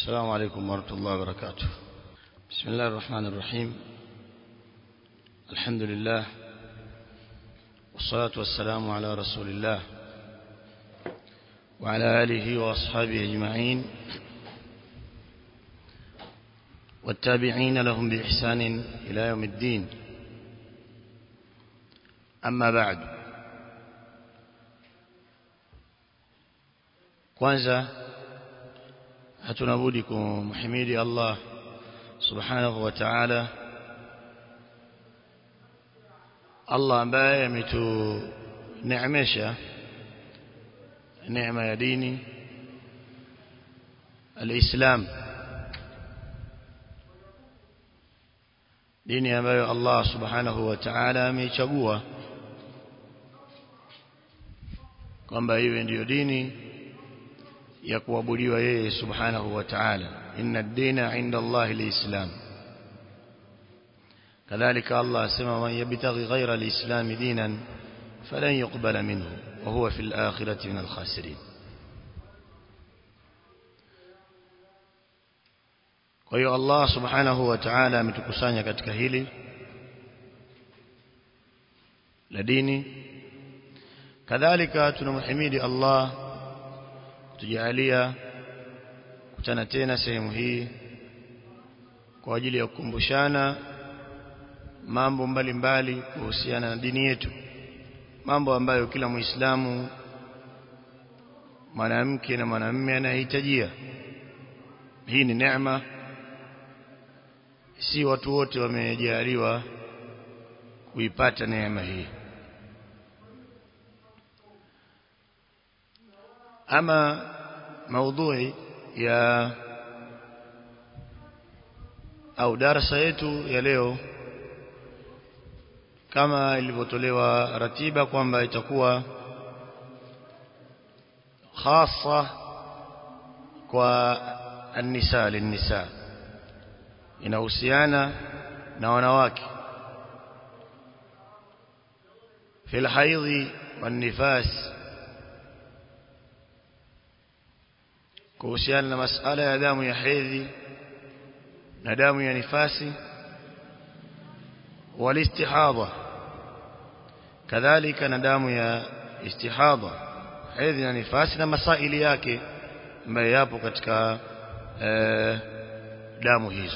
السلام عليكم ورحمة الله وبركاته بسم الله الرحمن الرحيم الحمد لله والصلاة والسلام على رسول الله وعلى آله وأصحابه أجمعين والتابعين لهم بإحسان إلى يوم الدين أما بعد kwanza hatuna budi kumhimidi Allah subhanahu wa ta'ala Allah ambaye ametuneemesha neema ya dini alislam dini ambayo Allah subhanahu wa ta'ala ameichagua kwamba iwe ndiyo dini ya kuabudiwa yeye subhanahu wa ta'ala inna ad-dina 'inda Allah al-islam kadhalika Allah asema man yabtaghi ghayra al-islam dinan falan yuqbala minhu wa huwa fil akhirati min al-khasirin kwa hiyo Allah subhanahu wa ta'ala ametukusanya katika hili la dini kadhalika tunamhimidi Allah kutujalia kutana tena sehemu hii kwa ajili ya kukumbushana mambo mbalimbali kuhusiana na dini yetu mambo ambayo kila muislamu mwanamke na mwanamume anahitajia hii ni neema si watu wote wamejaliwa kuipata neema hii ama maudhui ya au darasa yetu ya leo kama ilivyotolewa ratiba kwamba itakuwa hasa kwa an-nisa lin-nisa inahusiana na wanawake fil haidhi wan nifas kuhusiana na masala ya damu ya hedhi na damu ya nifasi walistihadha kadhalika na damu ya istihadha hedhi na nifasi na masaili yake ambayo yapo katika eh, damu hizo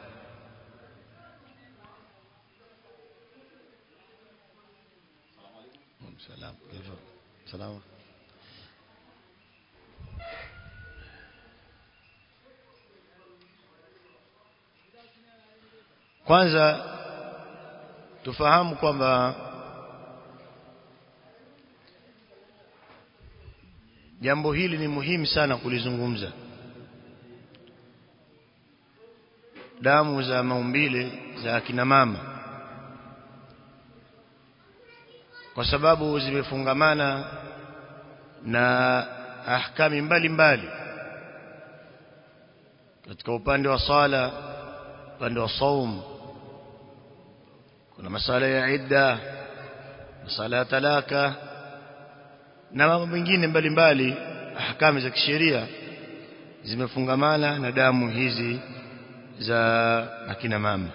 salam salam kwanza tufahamu kwamba jambo hili ni muhimu sana kulizungumza damu za maumbile za akina mama kwa sababu zimefungamana na ahkami mbalimbali katika upande wa sala upande wa saum kuna masala ya idda masala ya talaka na mambo mengine mbalimbali ahkamu za kisheria zimefungamana na damu hizi za akina mama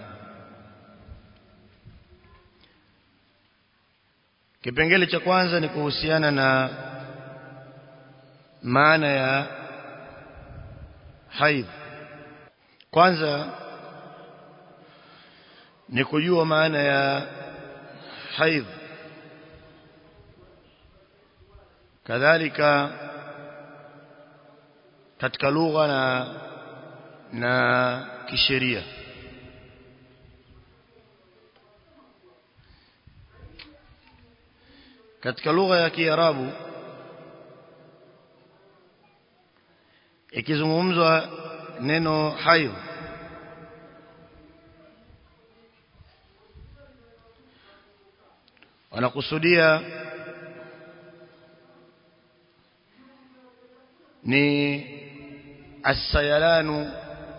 kipengele cha kwanza ni kuhusiana na maana ya haidh kwanza ni kujua maana ya haidh kadhalika katika lugha na na kisheria katika lugha ya Kiarabu ikizungumzwa neno haidh wanakusudia ni asayalanu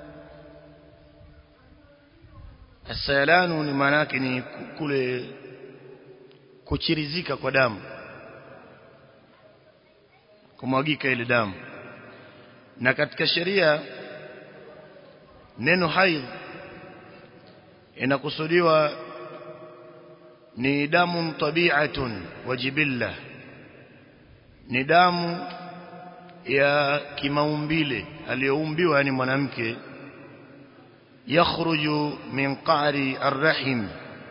asayalanu ni maana yake ni kule kuchirizika kwa damu kumwagika ile damu na katika sheria neno haidh inakusudiwa ni damu tabi'atun wa jibilla ni damu ya kimaumbile aliyoumbiwa yani mwanamke yakhruju min qa'ri arrahim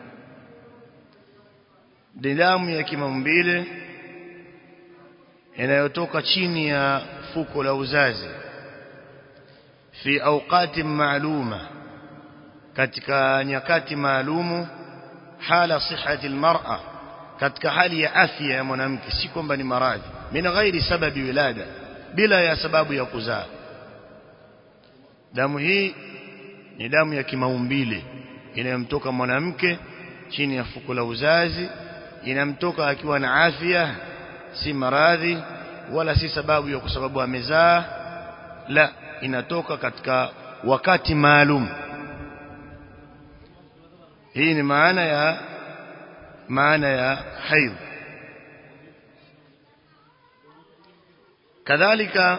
ni damu ya kimaumbile inayotoka chini ya fuko la uzazi fi awqati maaluma katika nyakati maalumu hala sihhati almar'a katika hali ya afya ya mwanamke si kwamba ni maradhi min ghairi sababi wilada bila ya sababu ya kuzaa damu hii ni damu ya kimaumbile inayomtoka mwanamke chini ya fuko la uzazi inamtoka akiwa na afya si maradhi wala si sababu ya kwa sababu amezaa la inatoka katika wakati maalum hii ni maana ya maana ya haidh kadhalika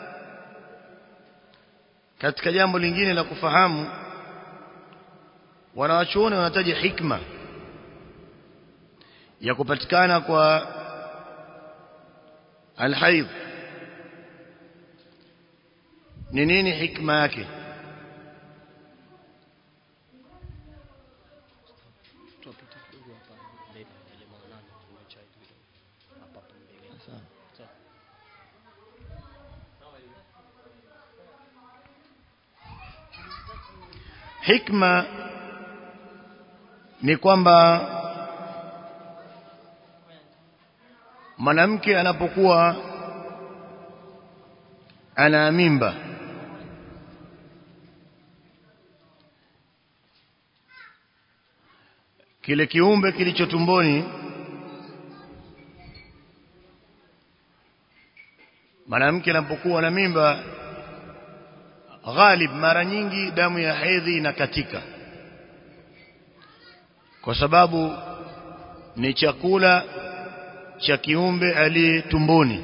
katika jambo lingine la kufahamu wanawachuoni wanataja hikma ya kupatikana kwa alhaidh ni nini hikma yake hikma ni kwamba mwanamke anapokuwa ana mimba kile kiumbe kilicho tumboni mwanamke anapokuwa na mimba ghalib mara nyingi damu ya hedhi inakatika kwa sababu ni chakula cha kiumbe aliye tumboni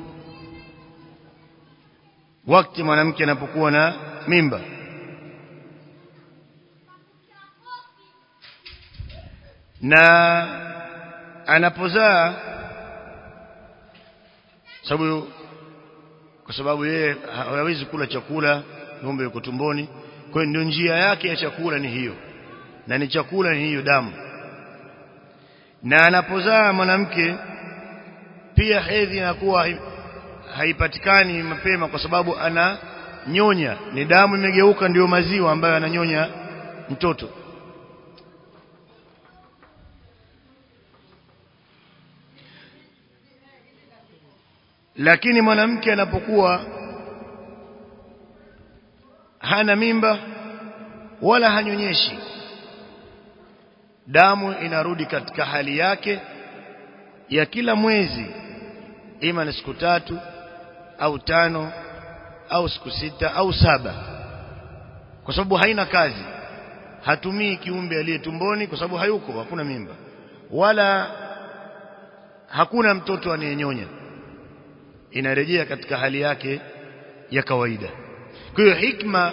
wakati mwanamke anapokuwa na mimba na anapozaa sababu kwa sababu yeye hawezi kula chakula ng'ombe yuko tumboni kwa hiyo ndio njia yake ya chakula ni hiyo na ni chakula ni hiyo damu na anapozaa mwanamke pia hedhi inakuwa haipatikani mapema kwa sababu ana nyonya ni damu imegeuka ndiyo maziwa ambayo ananyonya mtoto lakini mwanamke anapokuwa hana mimba wala hanyonyeshi damu inarudi katika hali yake ya kila mwezi ima ni siku tatu au tano au siku sita au saba kwa sababu haina kazi hatumii kiumbe aliye tumboni kwa sababu hayuko hakuna mimba wala hakuna mtoto anayenyonya inarejea katika hali yake ya kawaida kwa hiyo hikma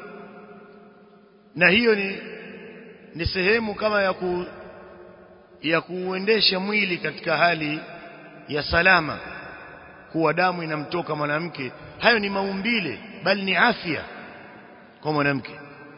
na hiyo ni ni sehemu kama ya ku ya kuuendesha mwili katika hali ya salama kuwa damu inamtoka mwanamke hayo ni maumbile bali ni afya kwa mwanamke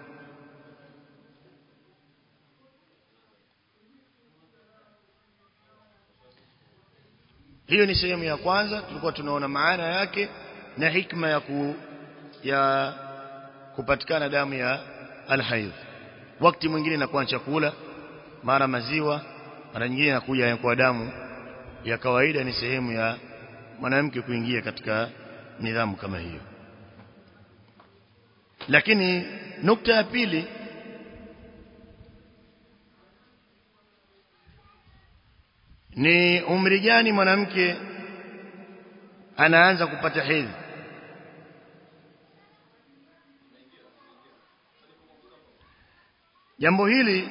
hiyo ni sehemu ya kwanza tulikuwa tunaona maana yake na hikma ya ku, ya kupatikana damu ya alhaidh wakati mwingine inakuwa chakula mara maziwa mara nyingine inakuja kwa damu ya kawaida ni sehemu ya mwanamke kuingia katika nidhamu kama hiyo lakini nukta ya pili ni umri gani mwanamke anaanza kupata hedhi jambo hili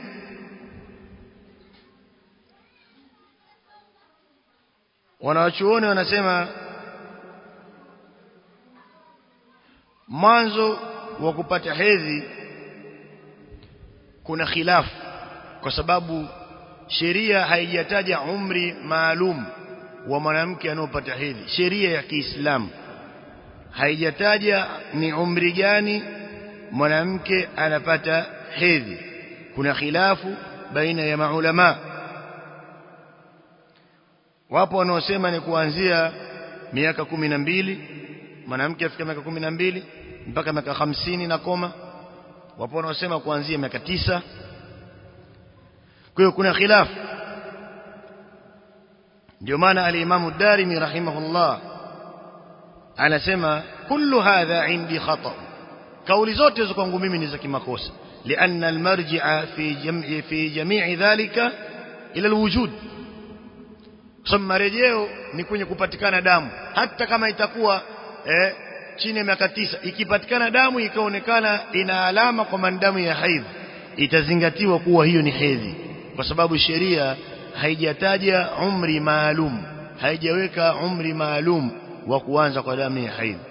wanawachuoni wanasema mwanzo wa kupata hedhi kuna khilafu kwa sababu sheria haijataja umri maalum wa mwanamke anayopata hedhi sheria ya Kiislamu haijataja ni umri gani mwanamke anapata hedhi kuna khilafu baina ya maulama wapo wanaosema ni kuanzia miaka kumi na mbili mwanamke afika miaka kumi na mbili mpaka miaka hamsini na koma wapo wanaosema kuanzia miaka tisa kwa hiyo kuna khilafu ndio maana al-Imam ad-Darimi rahimahullah anasema kullu hadha indi khata kauli zote hizo kwangu mimi ni za kimakosa لأن المرجع في جمع في جميع ذلك إلى الوجود ثم marejeo ni kwenye kupatikana damu hata kama itakuwa eh, chini ya miaka tisa ikipatikana damu ikaonekana ina alama kwa damu ya haidh itazingatiwa kuwa hiyo ni hedhi kwa sababu sheria haijataja umri maalum haijaweka umri maalum wa kuanza kwa damu ya haidh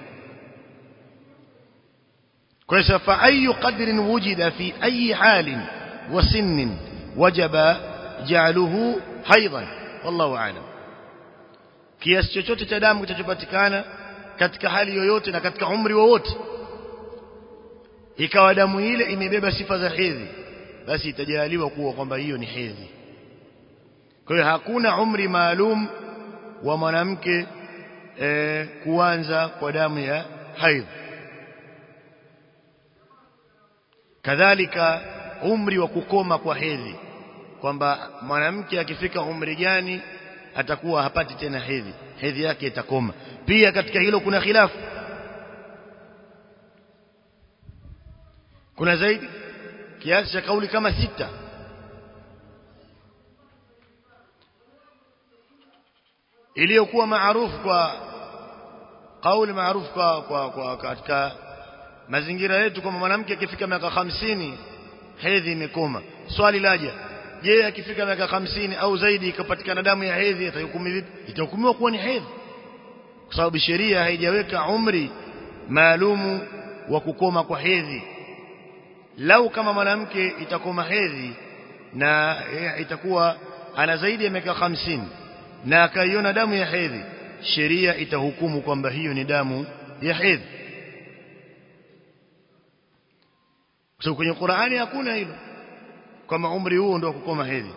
kwa hiyo fa ayu qadrin wujida fi ayi halin wa sinnin wajaba ja'aluhu haidan wallahu a'lam kiasi chochote cha damu kitachopatikana katika hali yoyote na katika umri wowote ikawa damu ile imebeba sifa za hedhi basi itajaliwa kuwa kwamba hiyo ni hedhi kwa hiyo hakuna umri maalum wa mwanamke e, kuanza kwa damu ya haidh kadhalika umri wa kukoma kwa hedhi kwamba mwanamke akifika umri gani atakuwa hapati tena hedhi hedhi yake itakoma pia katika hilo kuna khilafu kuna zaidi kiasi cha kauli kama sita iliyokuwa maarufu kwa kauli maarufu kwa, kwa, kwa katika mazingira yetu kwamba mwanamke akifika miaka hamsini hedhi imekoma swali laja je akifika miaka hamsini au zaidi ikapatikana damu ya hedhi itahukumiwa vipi itahukumiwa kuwa ni hedhi kwa sababu sheria haijaweka umri maalumu wa kukoma kwa hedhi lau kama mwanamke itakoma hedhi na itakuwa ana zaidi ya miaka hamsini na akaiona damu ya hedhi sheria itahukumu kwamba hiyo ni damu ya hedhi kwa sababu kwenye Qur'ani hakuna hilo kama umri huo ndio kukoma hedhi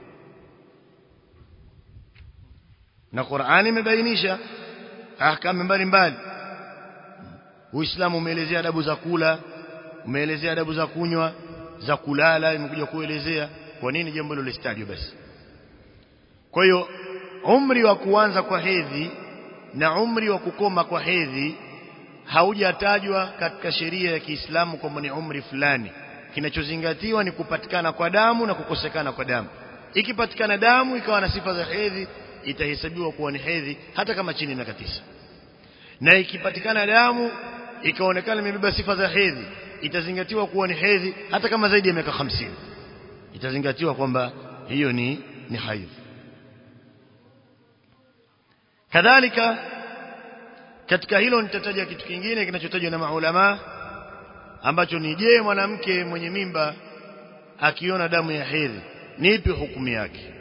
na Qur'ani imebainisha ahkamu mbalimbali Uislamu umeelezea adabu za kula umeelezea adabu za kunywa za kulala imekuja kuelezea kwa nini jambo hilo listajwe basi kwa hiyo umri wa kuanza kwa hedhi na umri wa kukoma kwa hedhi haujatajwa katika sheria ya Kiislamu kwamba ni umri fulani kinachozingatiwa ni kupatikana kwa damu na kukosekana kwa damu ikipatikana damu ikawa na sifa za hedhi itahesabiwa kuwa ni hedhi hata kama chini ya miaka tisa na ikipatikana damu ikaonekana imebeba sifa za hedhi itazingatiwa kuwa ni hedhi hata kama zaidi ya miaka hamsini itazingatiwa kwamba hiyo ni ni haidh kadhalika katika hilo nitataja kitu kingine kinachotajwa na maulama ambacho ni je mwanamke mwenye mimba akiona damu ya hedhi ni ipi hukumu yake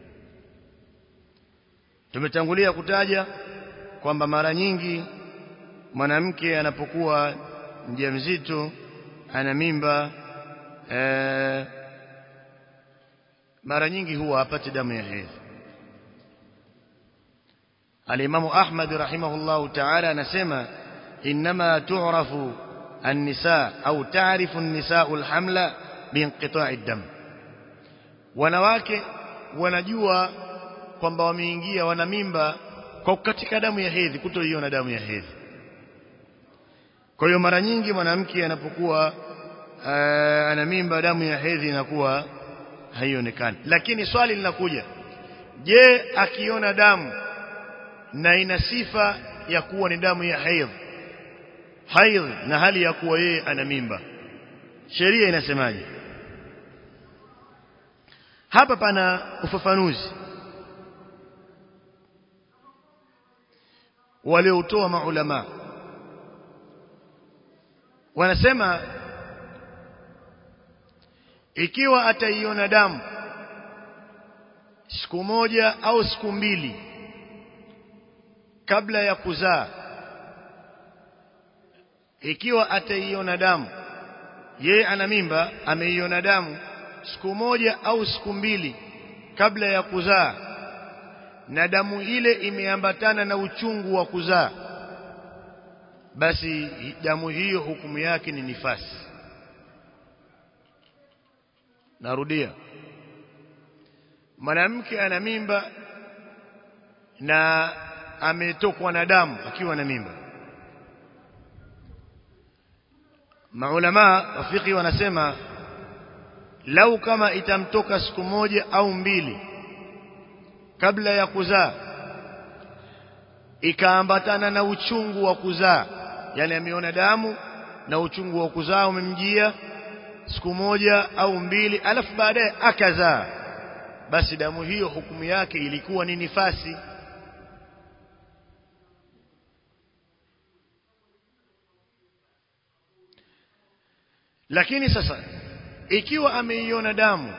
tumetangulia kutaja kwamba mara nyingi mwanamke anapokuwa mjamzito ana mimba ee, mara nyingi huwa hapati damu ya hedhi الإمام أحمد رحمه الله تعالى نسمى إنما تعرف النساء أو تعرف النساء الحمل بانقطاع الدم wanawake wanajua kwamba wameingia wana mimba kwa katika damu ya hedhi kutoiona damu ya hedhi kwa hiyo mara nyingi mwanamke anapokuwa uh, ana mimba damu ya hedhi inakuwa haionekani lakini swali linakuja je akiona damu na ina sifa ya kuwa ni damu ya haidh haidh na hali ya kuwa yeye ana mimba sheria inasemaje hapa pana ufafanuzi waliotoa maulama wanasema ikiwa ataiona damu siku moja au siku mbili kabla ya kuzaa ikiwa ataiona damu yeye ana mimba ameiona damu siku moja au siku mbili kabla ya kuzaa na damu ile imeambatana na uchungu wa kuzaa basi damu hiyo hukumu yake ni nifasi narudia mwanamke ana mimba na ametokwa na damu akiwa na mimba maulama wafiki wanasema lau kama itamtoka siku moja au mbili kabla ya kuzaa ikaambatana na uchungu wa kuzaa yani ameona damu na uchungu wa kuzaa umemjia siku moja au mbili alafu baadaye akazaa basi damu hiyo hukumu yake ilikuwa ni nifasi lakini sasa ikiwa ameiona damu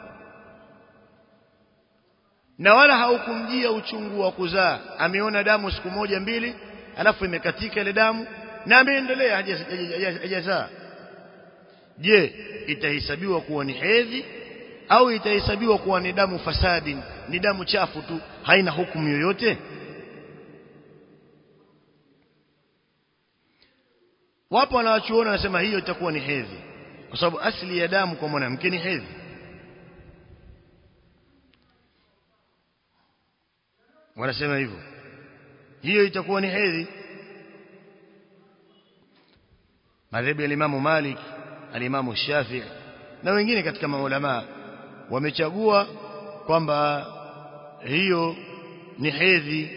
na wala haukumjia uchungu wa kuzaa ameona damu siku moja mbili alafu imekatika ile damu na ameendelea hajazaa je itahesabiwa kuwa ni hedhi au itahesabiwa kuwa ni damu fasadi ni damu chafu tu haina hukumu yoyote wapo wanawachuona wanasema hiyo itakuwa ni hedhi kwa sababu asili ya damu kwa mwanamke ni hedhi wanasema hivyo hiyo itakuwa ni hedhi madhehebu ya Imamu Malik alimamu Shafi'i na wengine katika maulama wamechagua kwamba hiyo ni hedhi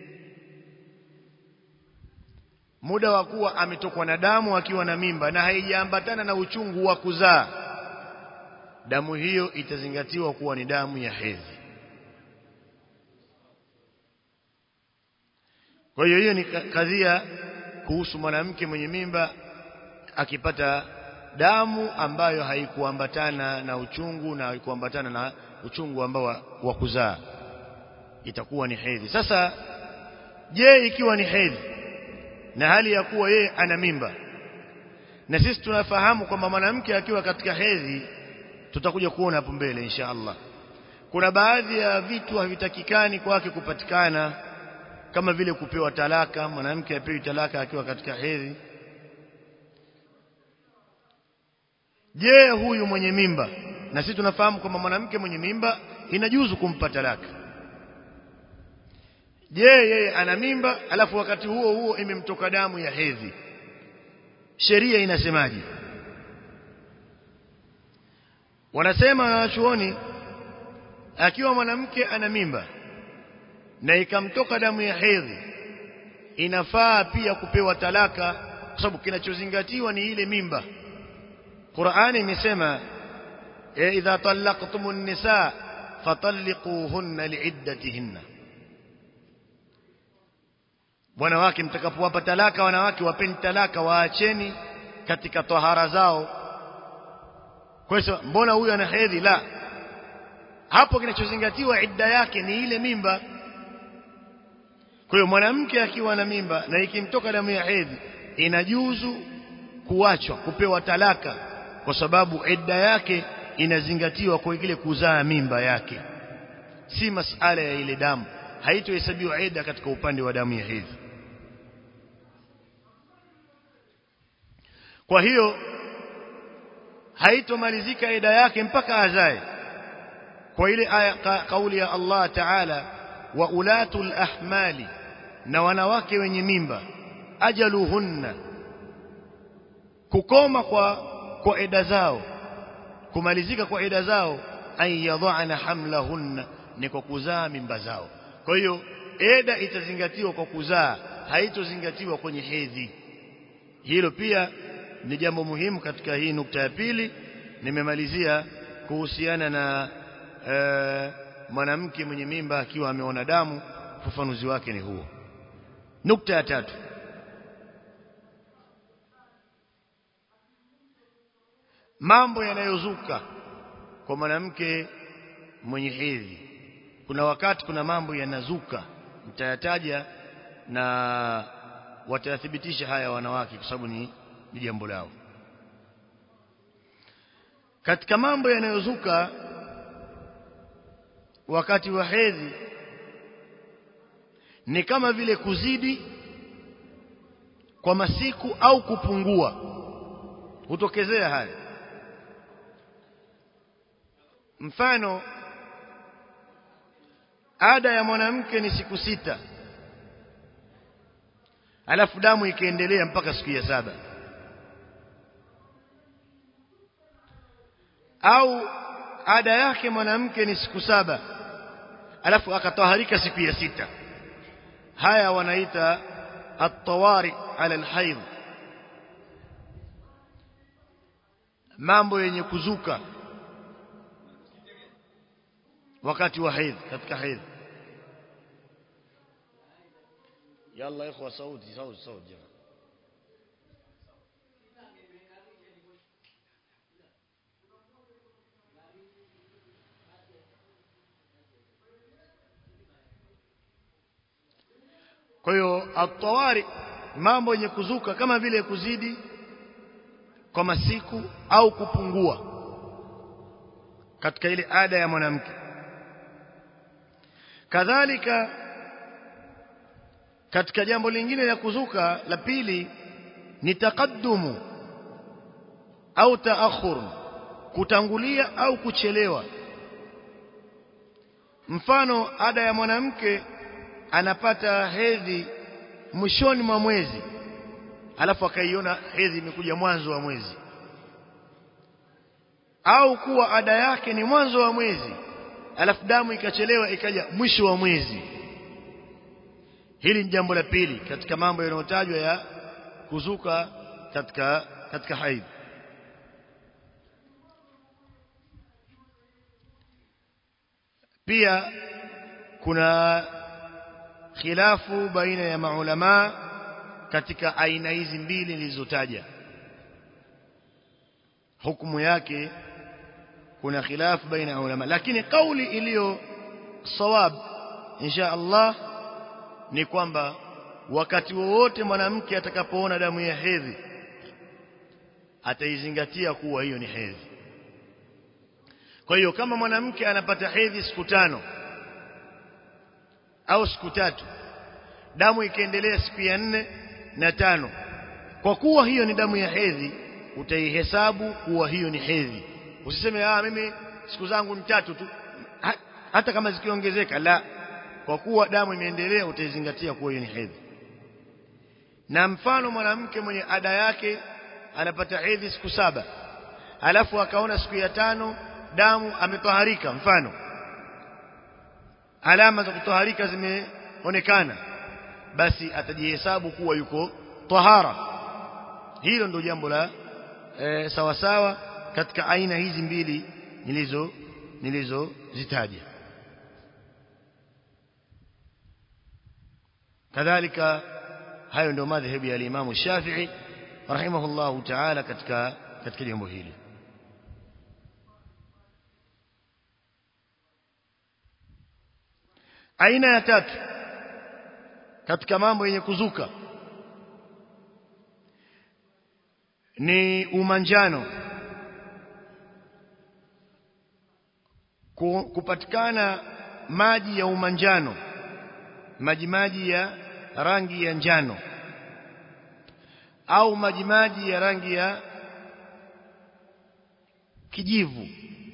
muda wa kuwa ametokwa na damu akiwa na mimba na haijaambatana na uchungu wa kuzaa damu hiyo itazingatiwa kuwa ni damu ya hedhi kwa hiyo hiyo ni kadhia kuhusu mwanamke mwenye mimba akipata damu ambayo haikuambatana na uchungu na haikuambatana na uchungu ambao wa, wa kuzaa itakuwa ni hedhi sasa je ikiwa ni hedhi na hali ya kuwa yeye ana mimba na sisi tunafahamu kwamba mwanamke akiwa katika hedhi tutakuja kuona hapo mbele insha Allah kuna baadhi ya vitu havitakikani kwake kupatikana kama vile kupewa talaka mwanamke apewi talaka akiwa katika hedhi je huyu mwenye mimba na sisi tunafahamu kwamba mwanamke mwenye mimba inajuzu kumpa talaka je yeye ana mimba alafu wakati huo huo imemtoka damu ya hedhi sheria inasemaje wanasema wanachuoni akiwa mwanamke ana mimba na ikamtoka damu ya hedhi inafaa pia kupewa talaka kwa sababu kinachozingatiwa ni ile mimba Qur'ani imesema idha talaqtumun nisa fatalliquhunna liiddatihinna wanawake mtakapowapa talaka wanawake wapeni talaka waacheni katika tahara zao kwa hiyo mbona huyu ana hedhi la hapo kinachozingatiwa idda yake ni ile mimba kwa hiyo mwanamke akiwa na mimba na ikimtoka damu ya hedhi inajuzu kuachwa kupewa talaka kwa sababu idda yake inazingatiwa kwa kile kuzaa mimba yake si masala ya ile damu haitohesabiwa idda katika upande wa damu ya hedhi kwa hiyo haitomalizika idda yake mpaka azae kwa ile aya ka, kauli ya Allah Ta'ala wa ulatul ahmali na wanawake wenye mimba ajaluhunna kukoma kwa kwa eda zao kumalizika kwa eda zao ay yadhana hamlahunna ni kwa kuzaa mimba zao kwa hiyo eda itazingatiwa kwa kuzaa haitozingatiwa kwenye hedhi hilo pia ni jambo muhimu katika hii nukta ya pili nimemalizia kuhusiana na e, mwanamke mwenye mimba akiwa ameona damu ufafanuzi wake ni huo nukta ya tatu mambo yanayozuka kwa mwanamke mwenye hedhi kuna wakati kuna mambo yanazuka mtayataja na watayathibitisha haya wanawake kwa sababu ni, ni jambo lao katika mambo yanayozuka wakati wa hedhi ni kama vile kuzidi kwa masiku au kupungua hutokezea haya mfano ada ya mwanamke ni siku sita alafu damu ikaendelea mpaka siku ya saba au ada yake mwanamke ni siku saba alafu akataharika siku ya sita haya wanaita at-tawari ala al-hayd mambo yenye kuzuka wakati wa haidh katika haidh yalla ikhwa sauti sauti sauti jamaa kwa hiyo atawari mambo yenye kuzuka kama vile kuzidi kwa masiku au kupungua katika ile ada ya mwanamke kadhalika katika jambo lingine la kuzuka la pili ni takaddumu au taakhur kutangulia au kuchelewa mfano ada ya mwanamke anapata hedhi mwishoni mwa mwezi alafu akaiona hedhi imekuja mwanzo wa mwezi au kuwa ada yake ni mwanzo wa mwezi alafu damu ikachelewa ikaja mwisho wa mwezi hili ni jambo la pili katika mambo yanayotajwa ya kuzuka katika katika haidh pia kuna khilafu baina ya maulama katika aina hizi mbili nilizotaja hukumu yake kuna khilafu baina ya ulama lakini kauli iliyo sawab insha Allah ni kwamba wakati wowote mwanamke atakapoona damu ya hedhi ataizingatia kuwa hiyo ni hedhi kwa hiyo kama mwanamke anapata hedhi siku tano au siku tatu damu ikaendelea siku ya nne na tano kwa kuwa hiyo ni damu ya hedhi utaihesabu kuwa hiyo ni hedhi usiseme ah mimi siku zangu ni tatu tu ha, hata kama zikiongezeka la kwa kuwa damu imeendelea utaizingatia kuwa hiyo ni hedhi na mfano mwanamke mwenye ada yake anapata hedhi siku saba alafu akaona siku ya tano damu ametoharika mfano alama za kutoharika zimeonekana basi atajihesabu kuwa yuko tahara hilo ndio jambo la e, sawa sawa katika aina hizi mbili nilizo nilizozitaja kadhalika hayo ndio madhhabu ya Imam Shafi'i rahimahullahu ta'ala katika katika jambo hili aina ya tatu katika mambo yenye kuzuka ni umanjano kupatikana maji ya umanjano maji maji ya rangi ya njano au maji maji ya rangi ya kijivu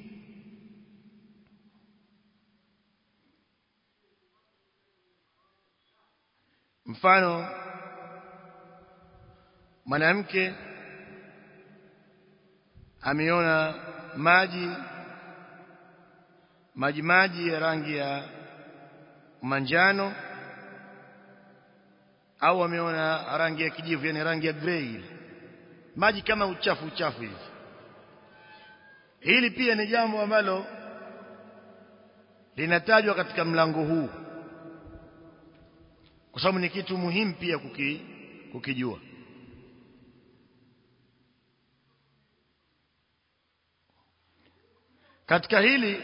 mfano mwanamke ameona maji maji maji ya rangi ya manjano au ameona rangi ya kijivu yani rangi ya grey maji kama uchafu uchafu hivi hili pia ni jambo ambalo linatajwa katika mlango huu kwa sababu ni kitu muhimu pia kuki, kukijua katika hili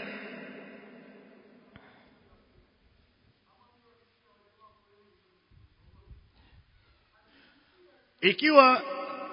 ikiwa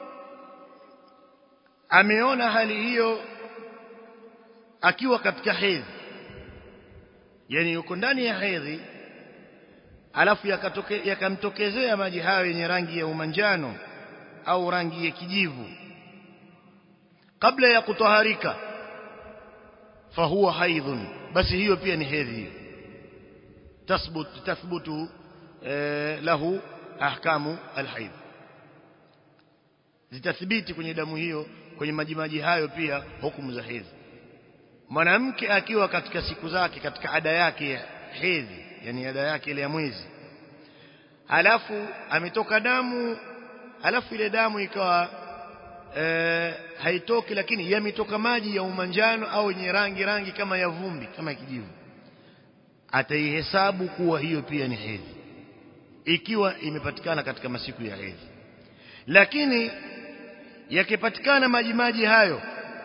ameona hali hiyo akiwa katika hedhi yani yuko ndani ya hedhi alafu yakatoke yakamtokezea maji hayo yenye rangi ya umanjano au rangi ya kijivu kabla ya kutoharika fahuwa haidhun basi hiyo pia ni hedhi hiyo tathbut tathbutu eh, lahu ahkamu alhaidh zitathibiti kwenye damu hiyo kwenye majimaji hayo pia hukumu za hedhi mwanamke akiwa katika siku zake katika ada yake ya hedhi yani ada yake ile ya mwezi alafu ametoka damu alafu ile damu ikawa e, haitoki lakini yametoka maji ya umanjano au yenye rangi rangi kama ya vumbi kama ya kijivu ataihesabu kuwa hiyo pia ni hedhi ikiwa imepatikana katika masiku ya hedhi lakini yakipatikana maji maji hayo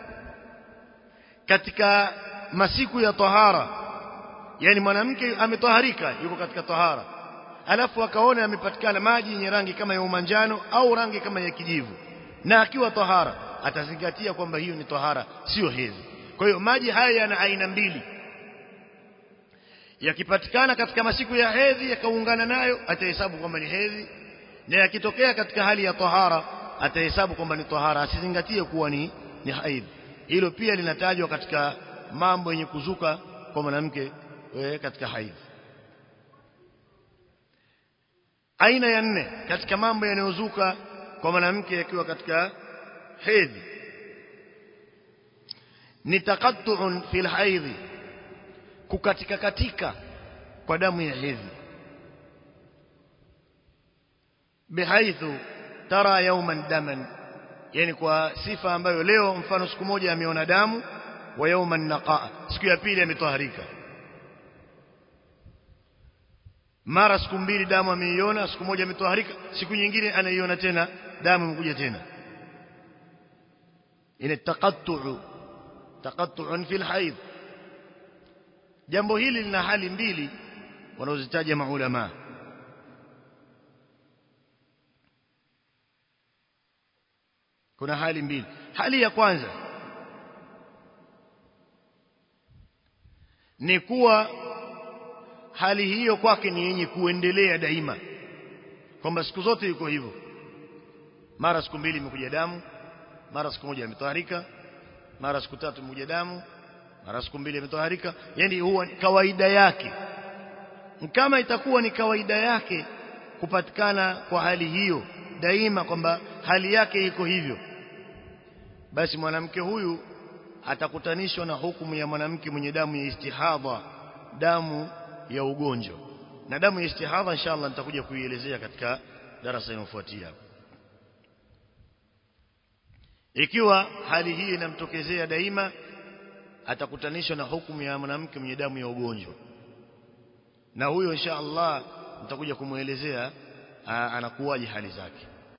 katika masiku ya tahara yani mwanamke ametoharika yuko katika tahara alafu akaona amepatikana maji yenye rangi kama ya umanjano au rangi kama ya kijivu na akiwa tahara atazingatia kwamba hiyo ni tahara sio hedhi kwa hiyo maji haya yana aina mbili yakipatikana katika masiku ya hedhi yakaungana nayo atahesabu kwamba ni hedhi na yakitokea katika hali ya tahara atahesabu kwamba ni tahara asizingatie kuwa ni ni haidh hilo pia linatajwa katika mambo yenye kuzuka kwa mwanamke katika haidh aina ya nne katika mambo yanayozuka kwa mwanamke akiwa katika hedhi ni taqattu'un fil haidhi kukatika katika kwa damu ya hedhi bihaithu tara yawman daman yani kwa sifa ambayo leo mfano siku moja ameona damu wa yawman naqa siku ya pili ametoharika mara siku mbili damu ameiona siku moja ametoharika siku nyingine anaiona tena damu imekuja tena ina taqattu taqattu'un fil haid jambo hili lina hali mbili wanaozitaja maulama kuna hali mbili hali ya kwanza ni kuwa hali hiyo kwake ni yenye kuendelea daima kwamba siku zote yuko hivyo mara siku mbili imekuja damu mara siku moja imetoharika mara siku tatu imekuja damu mara siku mbili imetoharika yani huwa ni kawaida yake kama itakuwa ni kawaida yake kupatikana kwa hali hiyo daima kwamba hali yake iko hivyo basi mwanamke huyu atakutanishwa na hukumu ya mwanamke mwenye damu ya istihadha damu ya ugonjwa na damu ya istihadha inshallah nitakuja kuielezea katika darasa linalofuatia ikiwa hali hii inamtokezea daima atakutanishwa na hukumu ya mwanamke mwenye damu ya ugonjwa na huyo inshallah nitakuja kumuelezea anakuwaje hali zake